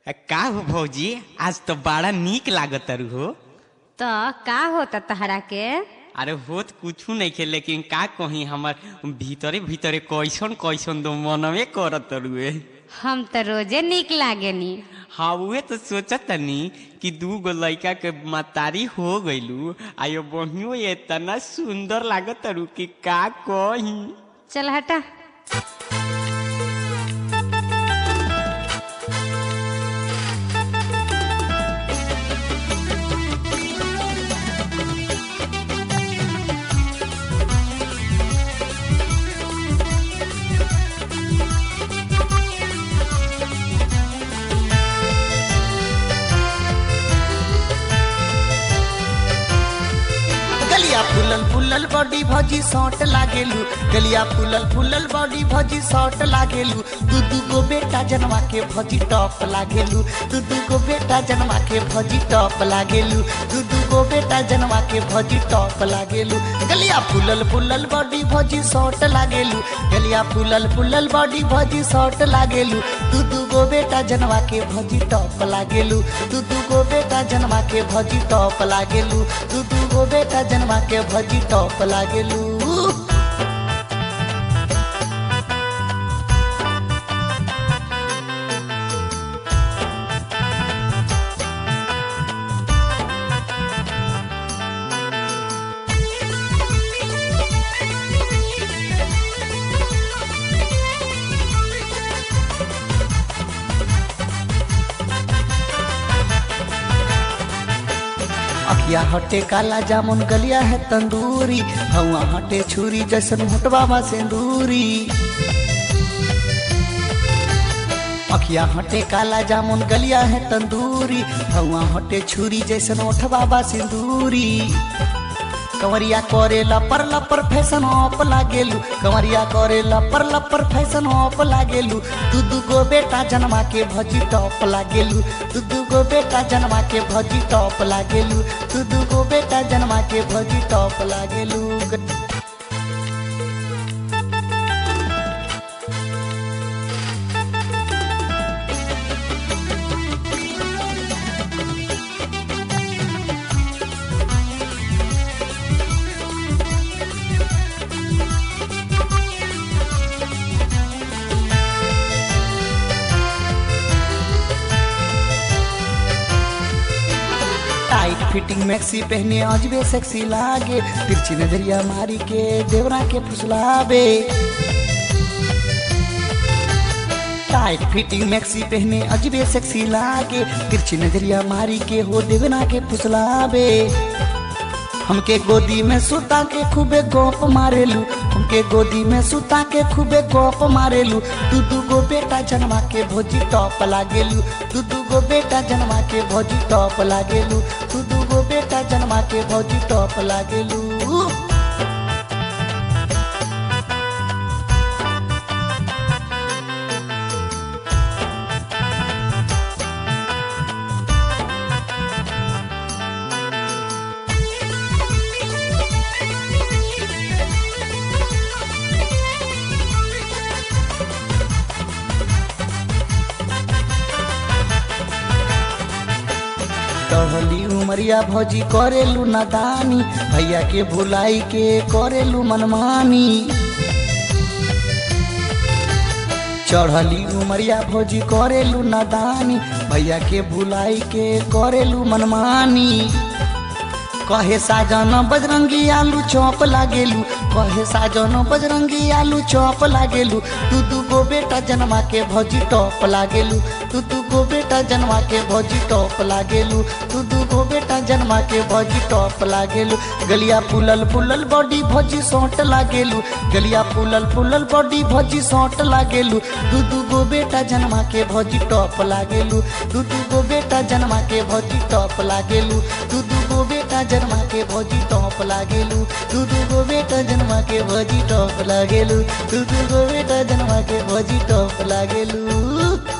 का हो भौजी आज तो बड़ा नीक लागत हो तो का होता तहरा के अरे होत कुछ नहीं खे लेकिन का कही हमार भीतरे भीतरे कैसन कैसन दो मनवे करत रुए हम तो रोजे निक लागेनी हाँ उहे तो सोचत तनी कि दू गो लड़का के मतारी हो गइलू आयो बहियो इतना सुंदर लागत रू कि का कही चल हटा गलिया फुलल फुलल बॉडी भजी सौट लागेलू गलिया फुलल फुलल बॉडी भजी सौट लागेलू दू दू गो बेटा जनवा के भजी टॉप लागेलू दू दू गो बेटा जनवा के भजी टॉप लागेलू दू दू गो बेटा जनवा के भजी टॉप लागेलू गलिया फुलल फुलल बॉडी भजी सौट लागेलू गलिया फुलल फुलल बॉडी भजी सौट लागेलू दू दू गो बेटा जनवा के भजी टॉप लागेलू दू दू गो बेटा जनवा के भजी टॉप लागेलू दू दू गो बेटा जनवा के भजी टॉप लागेलू अखिया हटे काला जामुन गलिया है तंदूरी हवा हटे छुरी जैसन हुटवा सिंदूरी अखिया हटे काला जामुन गलिया है तंदूरी हवा हटे छुरी जैसन ओठवा सिंदूरी कंवरिया करे लपर लपर फैशन ऑप लागेलू कंवरिया करे लपर लपर फैशन ऑप लागेलू दू दू गो बेटा जन्मा के भजी टॉप लागेलू दू दू गो बेटा जन्मा के भजी टॉप लागेलू दू दू गो बेटा जन्मा के भजी टॉप लागेलू टाइट फिटिंग मैक्सी पहने अजबे सेक्सी लागे तिरछी नजरिया मारी के देवरा के फुसलावे टाइट फिटिंग मैक्सी पहने अजबे सेक्सी लागे तिरछी नजरिया मारी के हो देवना के फुसलावे हमके गोदी में सुता के खूबे गोप मारेलू हमके गोदी में सुता के खूबे गोप मारेलू दू दू गो बेटा जनवा के भोजी टॉप लागेलू दू दू गो बेटा जनवा के भोजी टॉप लागेलू दू दू गो बेटा जनवा के भोजी टॉप लागेलू टहली उमरिया भौजी करेलू नदानी भैया के भुलाई के करेलू मनमानी चढ़ली उमरिया भौजी करेलू नदानी भैया के भुलाई के करेलू मनमानी कहे साजन बजरंगी आलू चौप लागेलू कहे साजन बजरंगी आलू चौप लागेलू दू दू गो बेटा जन्मा के भौजी टॉप लागेलू दू दू गो बेटा जन्मा के भौजी टॉप लागेलू दू दू गो बेटा जन्मा के भौजी टॉप लागेलू गलिया फूलल फूलल बॉडी भौजी सौट लागेलू गलिया फूलल फूलल बॉडी भौजी सौट लागेलू दू दू गो बेटा जन्मा के भौजी टॉप लागेलू दू दू गो बेटा जन्मा के भौजी टॉप लागेलू दू दू गो बेटा जन्मा के भौजी टॉप लागेलू दू दू गो बेटा जन्मा के भौजी टॉप लागेलू दू दू गो बेटा जन्मा के भौजी टॉप लागेलू